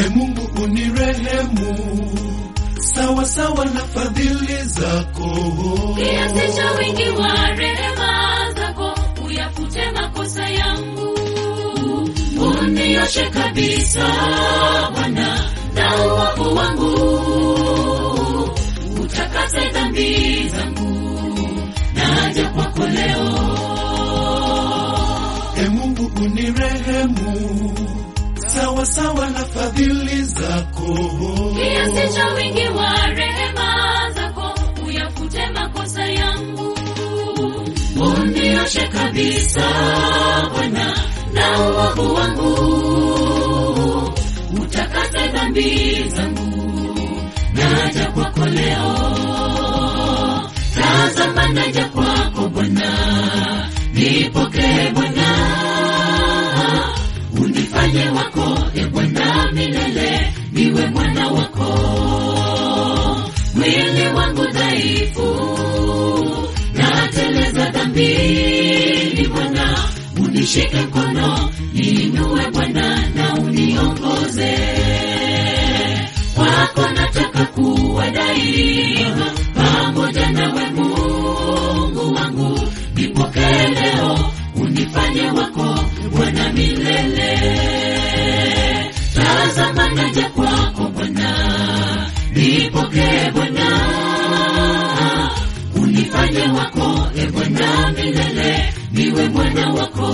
E Mungu unirehemu sawa sawa na fadhili zako. kiasi cha wingi wa rehema zako uyafute makosa yangu unioshe kabisa bwana na uovu wangu utakase dhambi zangu naja kwako leo E Mungu unirehemu sawa sawa na fadhili zako. kiasi cha wingi wa rehema zako uyafute makosa yangu unioshe kabisa bwana na uovu wangu utakase dhambi zangu naja kwako leo tazama naja kwako bwana nipokee bwana unifanye wako e bwana milele niwe mwana wako mwili wangu dhaifu nateleza dhambini bwana unishike mkono niinue bwana na uniongoze kwako nataka kuwa daima pamoja nawe mungu wangu nipokee leo unifanye wako bwana milele tazama naja kwako bwana nipokee bwana unifanye wako e bwana milele niwe mwana wako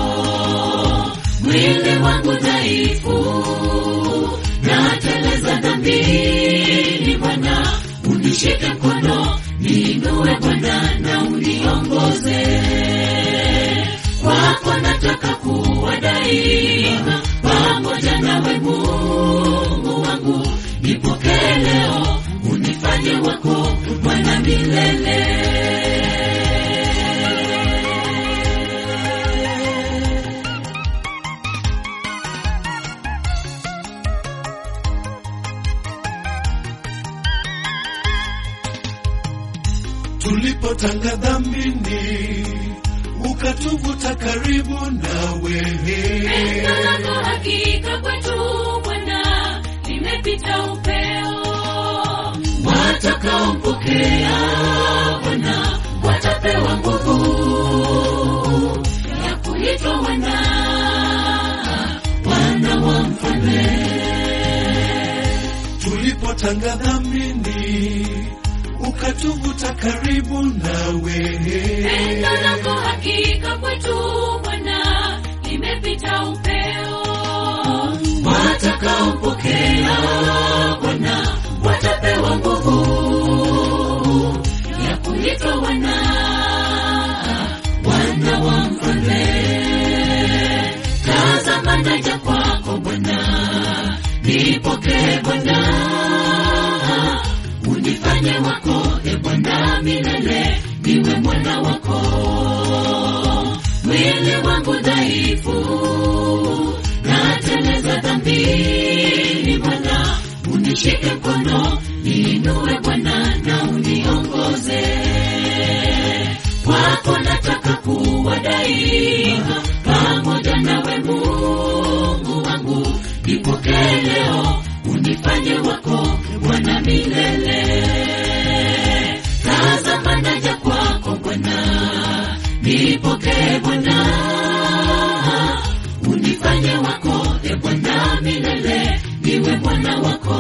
mwili wangu dhaifu nateleza dhambini bwana unishike mkono niinue bwana na uniongoze kwako nataka kuwa daima pamoja nawe mungu wangu nipokee leo unifanye wako bwana milele Tulipotanga dhambini ukatuvuta karibu nawe. Pendo lako hakika kwetu Bwana limepita upeo. Watakaompokea Bwana watapewa nguvu ya kuitwa wana wana wa mfalme. Tulipotanga dhambini ukatuvuta karibu nawe. Pendo lako hakika kwetu Bwana limepita upeo. Watakaompokea Bwana watapewa nguvu ya kuitwa wana wana wa mfalme. Tazama naja kwako Bwana, nipokee Bwana, unifanye wako e Bwana milele, niwe mwana wako. Mwili wangu dhaifu nateleza dhambini Bwana, unishike mkono niinue Bwana na uniongoze kwako nataka kuwa daima pamoja nawe Mungu wangu, nipokee leo unifanye wako Bwana milele. Tazama naja kwako Bwana, nipokee Bwana, unifanye wako e Bwana milele, niwe mwana wako.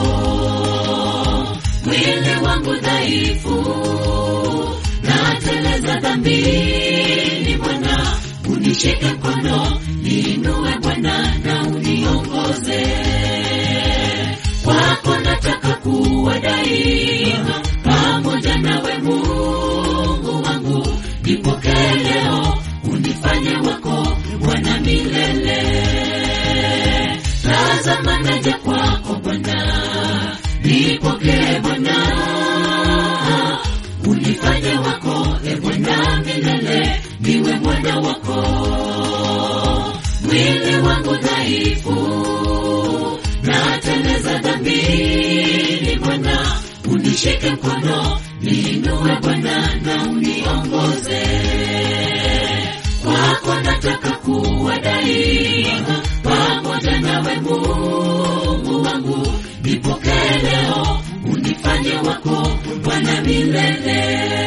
Mwili wangu dhaifu nateleza dhambini Bwana, unishike mkono niinue Bwana na uniongoze kwako nataka kuwa daima pamoja nawe Mungu wangu, nipokee leo unifanye wako Bwana milele. Tazama naja kwako Bwana, nipokee Bwana, unifanye wako e Bwana milele, niwe mwana wako. Mwili wangu dhaifu nateleza dhambini Bwana, unishike mkono niinue Bwana na uniongoze kwako nataka kuwa daima pamoja nawe Mungu wangu wangu nipokee leo unifanye wako bwana milele